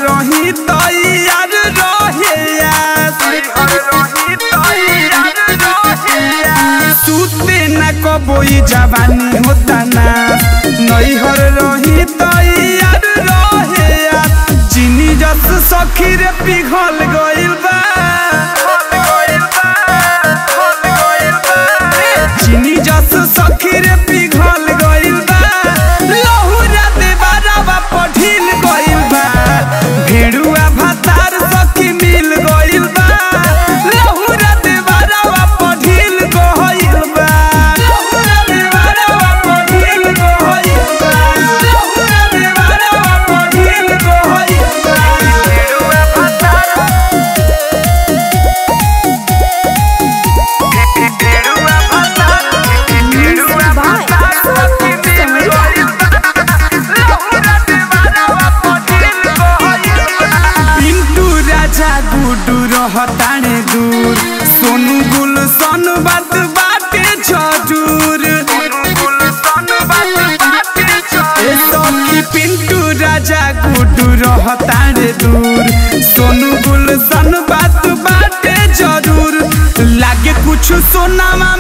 रही तैयार रहे सुते न कबोई जवानी होता ना नैहर रही तैयार रहे चीनी जस सखी रे पिघल गइल बा चीनी जस सखी रे पिघल गइल बा लहुरा देवारावा पढ़िल गइल बा भेड़ुआ भातार सखी मिल गइल बा लहुरा देवारावा पढ़िल गइल बा लहुरा देवारावा पढ़िल गइल बा लहुरा देवारावा पढ़िल गइल बा भेड़ुआ भातार भेड़ुआ भातार भेड़ुआ भातार सखी मिल गइल पिंटू राजा गुडू रहताने दूर सोनू गुल सन बात बाटे जरूर ए सखी पिंटू राजा गुडू रहताने दूर सोनू गुल सन बात बाटे जरूर लागे कुछ सोनामा